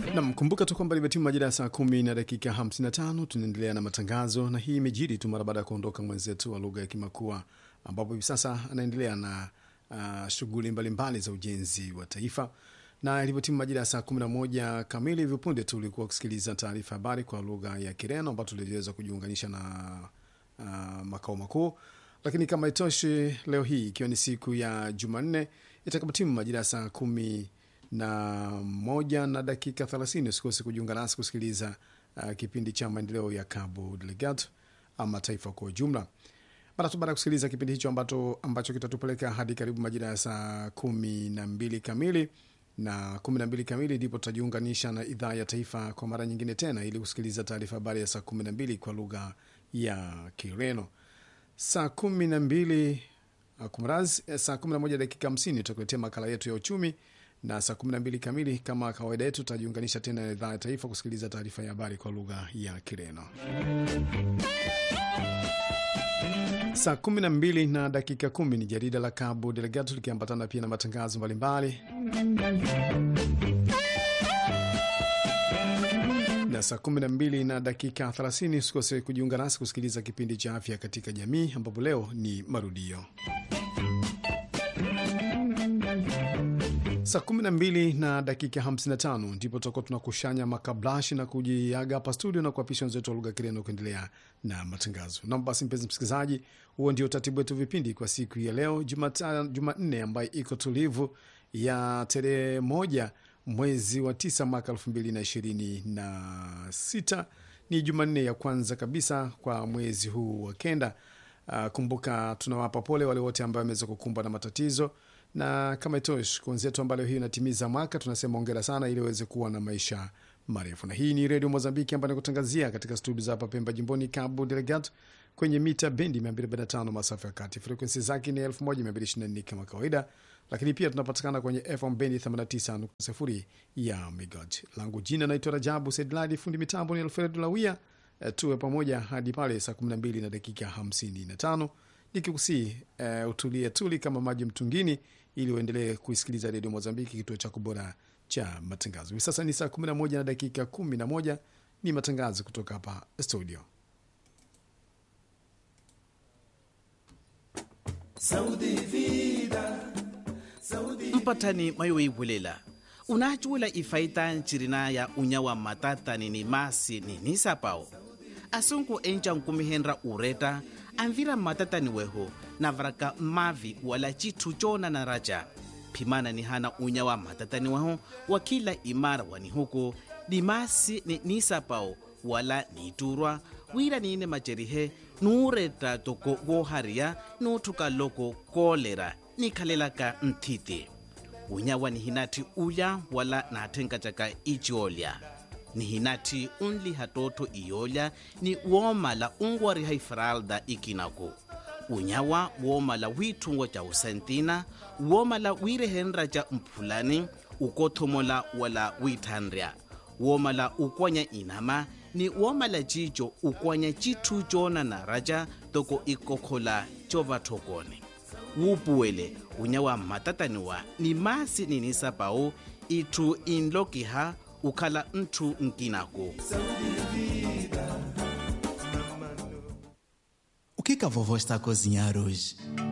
Nam, kumbuka tu kwamba limetimu majira ya saa kumi na dakika 55. Tunaendelea na matangazo na hii imejiri tu mara baada ya kuondoka mwenzetu wa lugha ya Kimakua, ambapo hivi sasa anaendelea na uh, shughuli mbalimbali za ujenzi wa taifa, na ilivyotimu majira ya saa 11 kamili hivyo punde tu ulikuwa kusikiliza taarifa habari kwa lugha ya Kireno ambayo tuliweza kujiunganisha na uh, makao makuu. Lakini kama itoshi, leo hii ikiwa ni siku ya Jumanne itakapotimu majira ya saa kumi na moja na dakika thelathini usikose kujiunga nasi kusikiliza uh, kipindi cha maendeleo ya Cabo Delgado ama taifa kwa ujumla. Mara tu baada ya kusikiliza kipindi hicho ambacho, ambacho kitatupeleka hadi karibu majira ya saa kumi na mbili kamili na kumi na mbili kamili ndipo tutajiunganisha na idhaa ya taifa kwa mara nyingine tena ili kusikiliza taarifa habari ya saa kumi na mbili kwa lugha ya Kireno. Saa kumi na mbili uh, kumraz, eh, saa kumi na moja dakika hamsini tutakuletea makala yetu ya uchumi na saa 12 kamili kama kawaida yetu tutajiunganisha tena na idhaa ya taifa kusikiliza taarifa ya habari kwa lugha ya Kireno. Saa 12 na dakika kumi ni jarida la Cabo Delgado likiambatana pia na matangazo mbalimbali, na saa 12 na dakika 30 usikose kujiunga nasi kusikiliza kipindi cha afya katika jamii, ambapo leo ni marudio saa 12 na dakika 55 ndipo tutakuwa tunakushanya makablashi na kujiaga hapa studio na kuapisha wenzetu wa lugha Kireno kuendelea na matangazo. Nam basi, mpenzi msikilizaji, huo ndio utaratibu wetu vipindi kwa siku ya leo Jumanne ambayo iko tulivu ya tarehe moja mwezi wa tisa mwaka elfu mbili na ishirini na sita. Ni Jumanne ya kwanza kabisa kwa mwezi huu wa kenda. Uh, kumbuka tunawapa pole wale wote ambao wameweza kukumbwa na matatizo na kama itoshi kwa wenzetu ambao leo hii inatimiza mwaka, tunasema ongera sana, ili waweze kuwa na maisha marefu. Na hii ni redio Mozambiki ambayo nakutangazia katika studio za hapa Pemba, jimboni Cabo Delgado, kwenye mita bendi 245 masafa ya kati. Frekuensi zake ni 1224 kama kawaida, lakini pia tunapatikana kwenye FM bendi 89.0 ya Migod. Langu jina naitwa Rajabu Sedladi, fundi mitambo ni Alfred Lawia. E, tuwe pamoja hadi pale saa 12 na dakika 55 nikikusii uh, utulie tuli kama maji mtungini, ili uendelee kuisikiliza redio Mozambiki, kituo chako bora cha matangazo. Hivi sasa ni saa 11 na dakika 11, ni matangazo kutoka hapa studio. mpatani mayo ibulela unachuula ifaita ncirina ya unyawa matatani ni masi ni nisapao asunku enca nkumihenra ureta anvira matatani weho navaraka mavi wala citu cona na raja phimana ni hana unya wa matatani weho wa kila imara wani huku dimasi ni nisapao wala niturwa wira niine macerihe nuureta toko wohariya nuuthuka loko kolera nikhalelaka nthiti unyawa ni hinati ulya wala naathenkatyaka iciolya ni hinati unli hatootho iyolya ni woomala unwariha ifralda ikinaku unyawa woomala wiithungo ca usentina woomala wiirehenra ca mphulani ukothomola wala wiithanrya woomala ukwanya inama ni woomala cico ukwanya cithu coonana raca toko ikokhola covathokone wuupuwele unyawa mmatataniwa ni masi ninisapau itthu inlokiha ukhala nthu nkinako O que que a vovó está a cozinhar hoje?